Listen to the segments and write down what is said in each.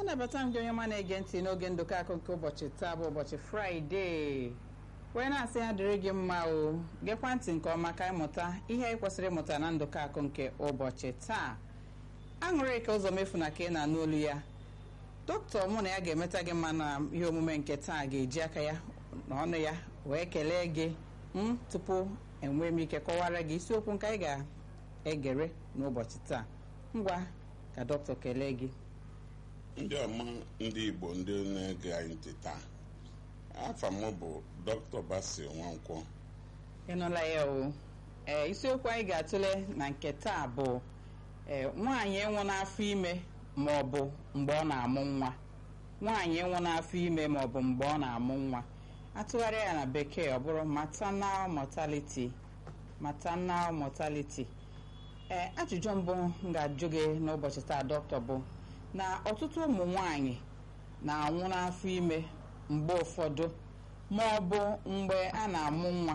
nnabata m gị onye ọma na-ege ntị n'oge ndụkọ akụ nke ụbọchị taa bụ ụbọchị fraịde wee na-asị ha dịrị gị mma o gekwa ntị nke ọma ka ịmụta ihe anyị kwesịrị ịmụta na ndụkọ akụ nke ụbọchị taa aṅụrị ka ụzọ mefu na ka ị na-anụ olu ya dọkịta mụ na ya ga-emeta gị mma na ihe omume nke taa ga-eji aka ya na ọnụ ya wee kelee gị m tupu enwee m ike kọwara gị isiokwu nke anyị ga-egere n'ụbọchị taa ngwa ka dọkịta kelee gị ndị ọma ndị igbo ndị na-ege anyị ntị taa afa m bụ dr basi nwankwọ ịnụla ya o ee isiokwu anyị ga-atụle na nke taa bụ ee nwaanyị ịnwụ n'afọ ime ma ọ bụ mgbe ọ na-amụ nwa nwaanyị ịnwụ n'afọ ime ma ọ bụ mgbe ọ na-amụ nwa atụgharịa ya na bekee ọ bụrụ maternal mortality maternal mortality ee ajụjụ mbụ m ga-ajụ gị n'ụbọchị taa dọkịta bụ na ọtụtụ ụmụ nwanyị na-anwụ n'afọ ime mgbe ụfọdụ ma ọ bụ mgbe a na-amụ nwa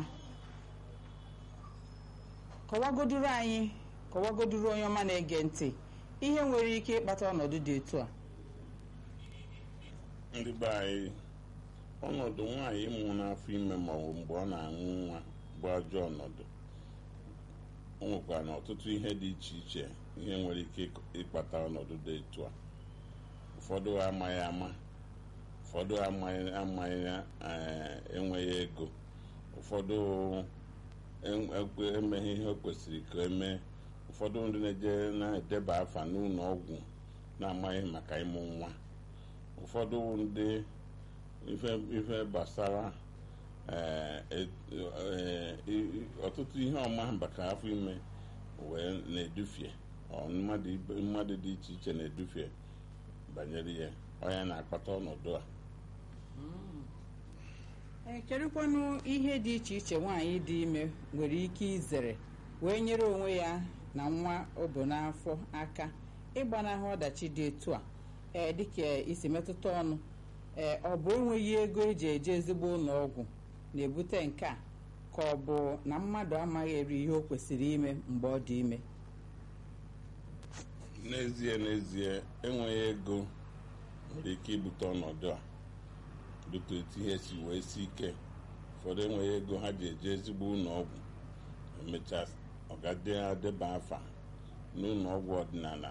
kọwagoduru anyị kọwagoduru onye ọma na-ege ntị ihe nwere ike ịkpata ọnọdụ dị etu a ndị be anyị ọnọdụ nwaanyị ịmụ n'afọ ime ma ọ bụ mgbe ọ na-aṅụ nwa bụ ajọ ọnọdụ o nwekwara na ọtụtụ ihe dị iche iche ihe nwere ike ịkpata ọnọdụ dị etu a ụfọdụ amaghị ama ụfọdụ amaghị amaghị enweghị ego ụfọdụ emeghị ihe o kwesịrị ka emee ụfọdụ ndị na-eje na-edeba afa n'ụlọ ọgwụ na-amaghị maka ịmụ nwa ụfọdụ ndị ife gbasara ọtụtụ ihe ọma maka afọ ime wee na-edufie mmadụ dị iche iche na-edufie banyere ya onye na-akpata ọnọdụ a ee kedụkwanụ ihe dị iche iche nwaanyị dị ime nwere ike izere wee nyere onwe ya na nwa o bu n'afọ aka ịgbanahụ ọdachi dị etu a ee dịka isi metụta ọnụ ee ọ bụ enweghị ego eji eje ezigbo ụlọ ọgwụ na-ebute nke a ka ọ bụ na mmadụ amaghị eri ihe o kwesịrị ime mgbe ọ dị ime n'ezie n'ezie enweghị ego nwere ike ibute ọnọdụ a dịka etu ihe si wee si ike ụfọdụ enweghị ego ha ji eje ezigbo ụlọ ọgwụ emechaa ọgadeba afa n'ụlọ ọgwụ ọdịnala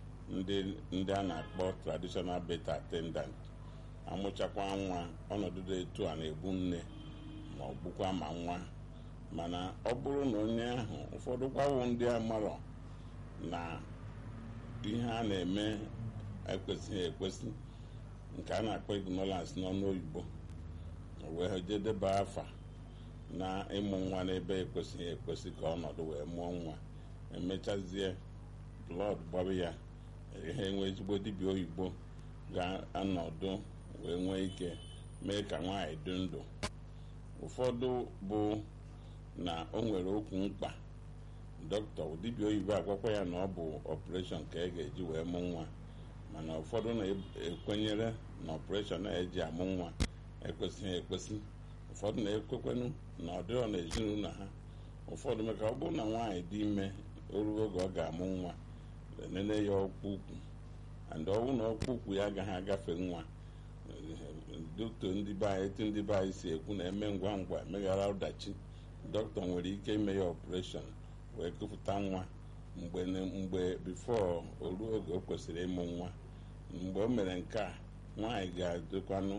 ndị a na-akpọ traditional birth attendant amụchakwa nwa ọnọdụ dị etu a na-egbu nne ma ọ gbukwa ma nwa mana ọ bụrụ na onye ahụ ụfọdụ gwawo ndị amarọ na ihe a na-eme ekwesịghị ekwesị nke a na-akpọ ignorance n'ọnụ oyibo wee jedeba afa na ịmụ nwa n'ebe ekwesịghị ekwesị ka ọnọdụ wee mụọ nwa emechazie blọd gbaba ya ihe enwe ezigbo dibịa oyibo ga-anọdụ wee nwee ike mee ka nwaanyị dị ndụ ụfọdụ bụ na o nwere okwu mkpa dọkịta dibịa oyibo agwakwa ya na ọ bụ ọpụreshọn ka e ga-eji wee mụ nwa mana ụfọdụ na-ekwenyere na ọpụreshọn na-eji amụ nwa ekwesịghị ekwesị ụfọdụ na-ekwekwenụ na ọ dịrọ n'ezinụlọ ha ụfọdụ maka ọ bụrụ na nwaanyị dị ime oruo oge ọ ga-amụ nwa enene ya ọkpụkpụ and ọnwụ na ọkpụkpụ ya agaghị agafe nwa dọkịta ndị be anyị etu ndị be anyị si ekwu na eme ngwa ngwa emeghara ọdachi dọkịta nwere ike ime ya ọpụreshọn wee kụpụta nwa mgbe mgbe bifo o ruo oge o kwesịrị ịmụ nwa mgbe o mere nke a nwaanyị ga-adịkwanụ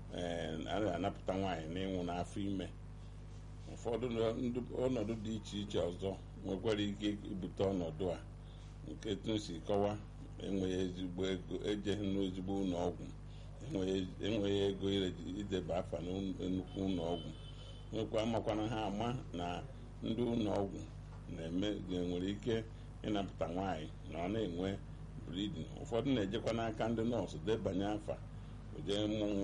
a anapụta nwaanyị n'ịnwụ n'afọ ime ụfọdụ ọnọdụ dị iche iche ọzọ nwekwara ike ibute ọnọdụ a nke si kọwa enweghị ezigbo ego ejeghị n'ezigbo ụlọ ọgwụ enweghị ego ideba afa na nnukwu ụlọ ọgwụ nwekwa amakwana ha ama na ndị ụlọ ọgwụ na-eme nwere ike ịnapụta nwaanyị na ọ na-enwe bridin ụfọdụ na-ejekwa n'aka ndị nọọsụ debanye afa jee mụ nwa